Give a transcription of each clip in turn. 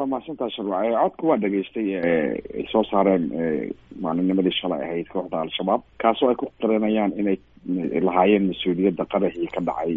mahadsantaha sharwac codka waa dhageystay ay soo saareen maalinimadii shalay ahayd kooxda al-shabaab kaasoo ay ku qarinayaan inay lahaayeen mas-uuliyadda qaraxii ka dhacay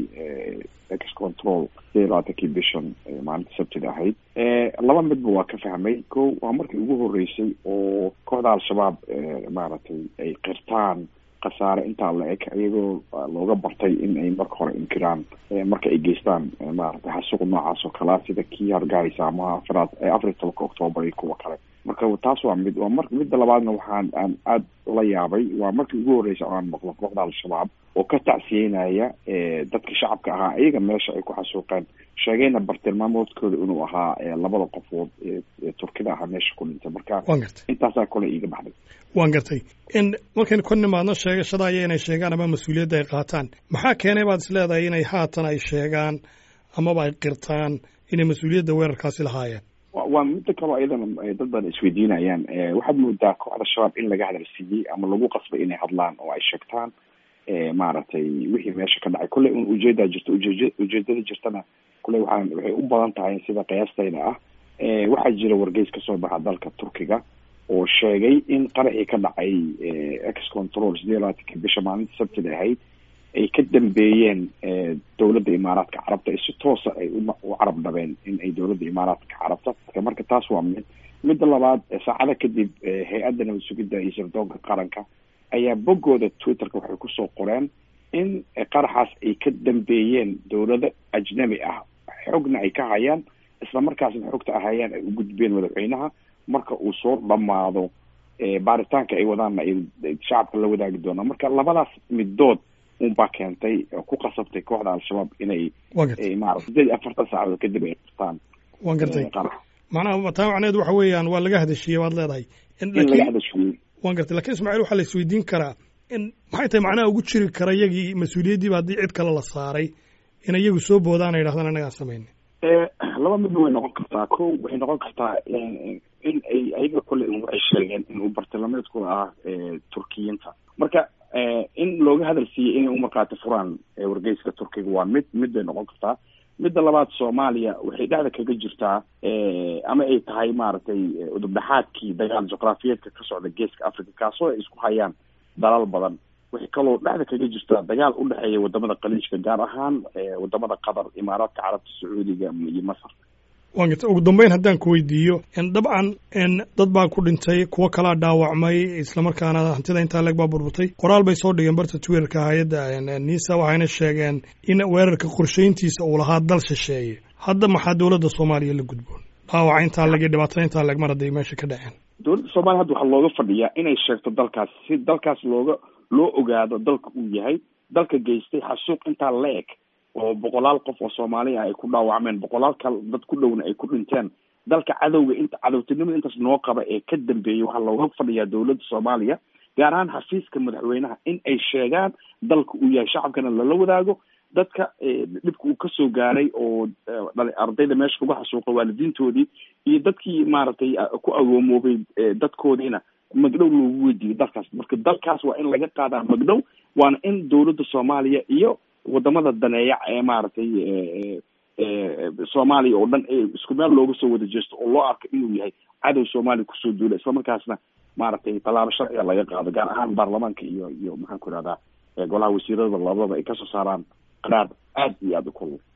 ex control sideed labaatankii bishan maalinta sabtida ahayd laba midba waa ka fahmay ko waa markii ugu horeysay oo kooxda al-shabaab maaragtay ay qirtaan khasaare intaa la eg iyagoo looga bartay in ay marka hore inkiraan marka ay geystaan maaragtay xasuuq noocaas oo kalea sida kii hargeysa ama afraad afar iyo tobanka octoobar iyo kuwa kale marka taas waa mid waa mar midda labaadna waxaan aan aada la yaabay waa markii ugu horreysay oo aan maqlo kooxda al-shabaab oo ka tacsiyeynaya dadka shacabka ahaa iyaga meesha ay ku xasuuqeen sheegayna bartilmaamoodkooda inuu ahaa labada qofood ee turkida ahaa meesha ku dhintay marka intaasaa kole iiga baxday waan gartay in markaynu ka nimaadno sheegashadaaya inay sheegaan ama mas-uuliyadda ay qaataan maxaa keenay baad is leedahay inay haatan ay sheegaan amaba ay qirtaan inay mas-uuliyadda weerarkaasi lahaayeen waa midda kaloo ayadana dad badan isweydiinayaan waxaad moodaa kooxda shabaab in laga hadalsiiyey ama lagu qasbay inay hadlaan oo ay sheegtaan maaragtay wixii meesha ka dhacay kolley un ujeedaa jirto ujeed ujeedada jirtana kolley waxaan waxay u badan tahay sida qiyaastayda ah waxaa jira wargeys kasoo baxa dalka turkiga oo sheegay in qaraxii ka dhacay ex control sideed labaatanki bisha maalinta sabtida ahayd ay ka dambeeyeen dowladda imaaraadka carabta si toosa ay u carab dhabeen in ay dowladda imaaraadka carabta marka taas waa mid midda labaad saacada kadib hay-adda nabad sugidda iyo sirdoonka qaranka ayaa boggooda twitterka waxay kusoo qoreen in qaraxaas ay ka dambeeyeen dowlado ajnabi ah xogna ay ka hayaan isla markaasna xogta ahayaan ay u gudbeen madaxweynaha marka uu soo dhamaado baaritaanka ay wadaanna ay shacabka la wadaagi doonaan marka labadaas midood unbaa keentay ku qasabtay kooxda al-shabaab inay maarata sideed iyo afartan saacadood kadib ay qirtaan waan gartay macnaha taa macneed waxa weeyaan waa laga hadashiyey waad leedahay in laga hadashiyey waan gartay lakin ismaaciil waxaa la isweydiin karaa in maxay tahay macnaha ugu jiri kara iyagii mas-uuliyaddiiba haddii cid kale la saaray in iyagu soo boodaan ay dhahdaan annagaan samayna laba midba way noqon kartaa ko waxay noqon kartaa in ay ayaga kole waxay sheegeen in uu bartilmaameedku ah turkiyiinta marka in looga hadal siiyey inay umarkaati furaan wargeyska turkiga waa mid mid bay noqon kartaa midda labaad soomaaliya waxay dhexda kaga jirtaa ama ay tahay maaragtay udubdhaxaadkii dagaal juqraafiyeedka ka socda geeska africa kaasoo ay isku hayaan dalal badan waxay kaloo dhexda kaga jirtaa dagaal u dhexeeya wadamada khaliijka gaar ahaan wadamada qatar imaaraadka carabta sacuudiga iyo masar waan garta ugu dambeyn haddaan ku weydiiyo dabcan dad baa ku dhintay kuwo kalaa dhaawacmay islamarkaana hantida intaa leeg baa burburtay qoraal bay soo dhigeen barta twitterka hay-adda nisa waxayna sheegeen in weerarka qorshayntiisa uu lahaa dal shisheeye hadda maxaa dowladda soomaaliya la gudboon dhaawaca intaa leg iyo dhibaatada intaa leeg mar hadday meesha ka dhaceen dowladda soomaliya hadda waxaa looga fadhiyaa inay sheegto dalkaas si dalkaas looga loo ogaado dalka uu yahay dalka geystay xasuuq intaa la eg oo boqolaal qof oo soomaaliya ay ku dhaawacmeen boqolaal kal dad ku dhowna ay ku dhinteen dalka cadowga inta cadowtinimada intaas noo qaba ee ka dambeeyay waxaa looga fadhiyaa dowladda soomaaliya gaar ahaan xafiiska madaxweynaha in ay sheegaan dalka uu yahay shacabkana lala wadaago dadka dhibka uu kasoo gaaray oo ardayda meesha kuga xasuuqa waalidiintoodii iyo dadkii maaragtay ku agoomoobay dadkoodiina magdhow loogu weydiiyey dalkaas marka dalkaas waa in laga qaadaa magdhow waana in dowladda soomaaliya iyo wadamada daneeya ee maaragtay soomaaliya oo dhan isku meel looga soo wada jeesto oo loo arko inuu yahay cadow soomaaliya kusoo duula islamarkaasna maaragtay tallaabo sharciga laga qaado gaar ahaan baarlamaanka iyo iyo maxaan ku ihahdaa golaha wasiirada labadaba ay kasoo saaraan qaraar aad iyo aada u kulul